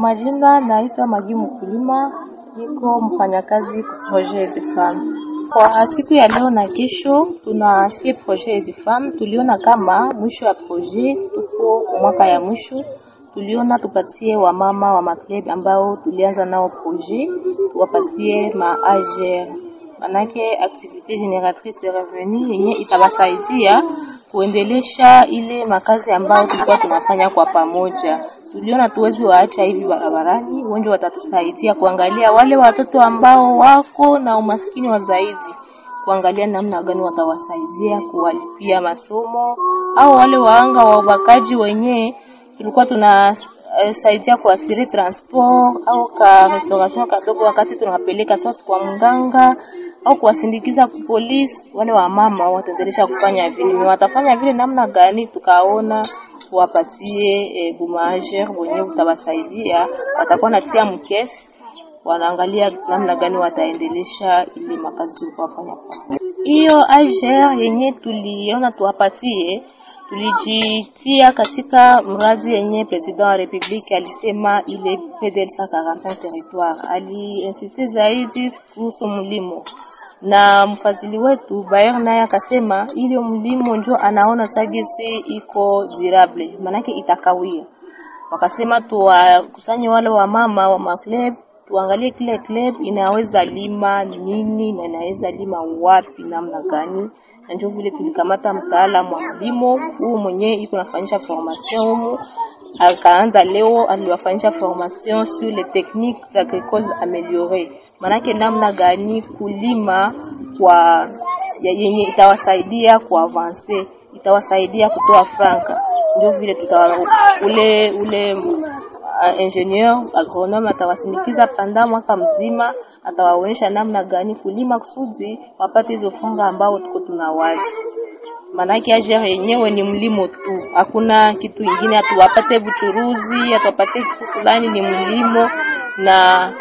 Majina naitwa Magi Mkulima, niko mfanyakazi ku Projet de Femme. Kwa siku ya leo na kesho tuna sie Projet de Femme, tuliona kama mwisho ya projet, tuko mwaka ya mwisho, tuliona tupatie wamama wa maklub ambao tulianza nao projet, tuwapatie ma AGR, manake activité génératrice de revenu yenye itabasaidia kuendelesha ile makazi ambayo tulikuwa tunafanya kwa pamoja. Tuliona tuwezi waacha hivi barabarani, wengi watatusaidia kuangalia wale watoto ambao wako na umaskini wa zaidi, kuangalia namna gani watawasaidia kuwalipia masomo, au wale waanga wa ubakaji wenyewe tulikuwa tuna eh, saidia kuasiri transport au ka restauration kadogo, wakati tunawapeleka sasa kwa mganga au kuwasindikiza ku polisi. Wale wa mama wataendelea kufanya vile, ni watafanya vile namna gani? Tukaona wapatie e, bumager wenyewe utawasaidia, watakuwa natia mkesi, wanaangalia namna gani wataendelesha ile makazi tulikuwa fanya kwa hiyo ager yenye tuliona tuwapatie tulijitia katika mradi yenye president wa republique alisema ile PDL 145 territoire, aliinsiste zaidi kuhusu mlimo na mfadhili wetu Bayer naye akasema ile mlimo njo anaona sagesi iko durable, manake itakawia. Wakasema tuwakusanye wale wa mama wa maklub tuangalie kile club inaweza lima nini na inaweza lima wapi namna gani, na ndio vile tulikamata mtaalamu wa mlimo huu mwenyewe iko nafanyisha formation humu, akaanza leo, aliwafanyisha formation sur les techniques agricoles améliorées, manake namna gani kulima kwa yenye itawasaidia kuavanse, itawasaidia kutoa franka. Ndio vile tuta ule ule uh, ingenieur agronome atawasindikiza panda mwaka mzima, atawaonyesha namna gani kulima kusudi wapate hizo funga ambao tuko tunawazi. Manake agere yenyewe ni mlimo tu, hakuna kitu ingine, atuwapate buchuruzi, atuwapatie kitu fulani, ni mlimo na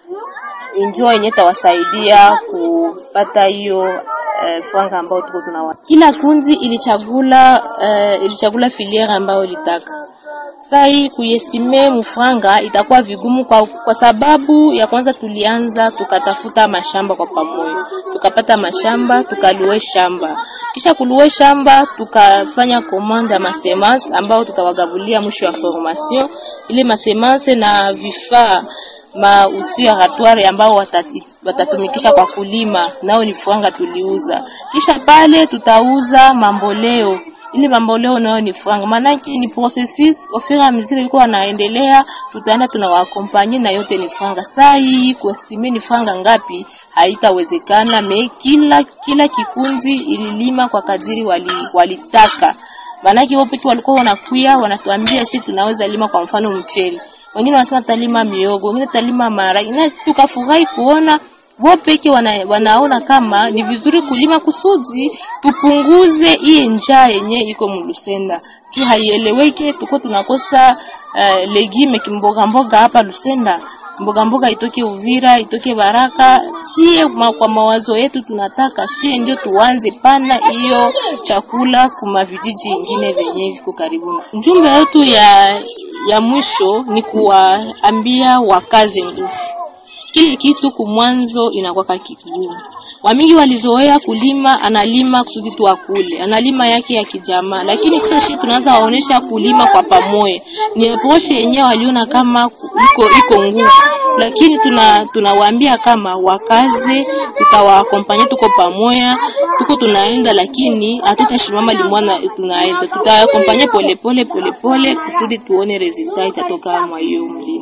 injua yenye tawasaidia kupata hiyo eh, franga ambao tuko tunawazi. Kila kundi ilichagula eh, ilichagula filiere ambayo ilitaka sai kuestime mufranga itakuwa vigumu kwa, kwa sababu ya kwanza tulianza tukatafuta mashamba kwa pamoja, tukapata mashamba tukalue shamba, kisha kulue shamba tukafanya commande ya masemance ambao tutawagabulia mwisho wa formation ile masemance na vifaa ma outil aratoire ambao watati, watatumikisha kwa kulima, nao ni franga tuliuza. Kisha pale tutauza mamboleo ile mambo leo nayo ni franga, maanake ni processus au fur et à mesure ilikuwa wanaendelea, tutaenda tunawaakompanye na yote ni franga. Saa hii kuestimate ni franga ngapi haitawezekana, me kila kila kikundi ililima kwa kadiri wali, walitaka. Maanake wao pekee walikuwa wanakuya wanatuambia sisi tunaweza lima, kwa mfano mchele, wengine wanasema talima miogo, wengine talima maharage, na tukafurahi kuona wao peke wana, wanaona kama ni vizuri kulima kusudi tupunguze hii njaa yenye iko Lusenda tu haieleweke, tuko tunakosa uh, legime kimboga mboga hapa Lusenda, mboga mboga itoke Uvira, itoke Baraka. Chie ma, kwa mawazo yetu tunataka shie ndio tuanze pana hiyo chakula kuma vijiji vingine vyenye viko karibu. Njumbe yetu ya ya mwisho ni kuwaambia wakaze nguvu kile kitu kumwanzo inakuwa kigumu. Wamingi walizoea kulima, analima kusudi tu akule, analima yake ya kijamaa, lakini sasa tunaanza waonesha kulima kwa pamoja. Ni approach yenyewe waliona kama iko iko nguvu, lakini tuna tunawaambia kama wakaze, tutawaakompanya, tuko pamoja, tuko tunaenda, lakini hatutashimama limwana, tunaenda tutaakompanya pole pole pole pole kusudi tuone resultat itatoka mwa hiyo mlima.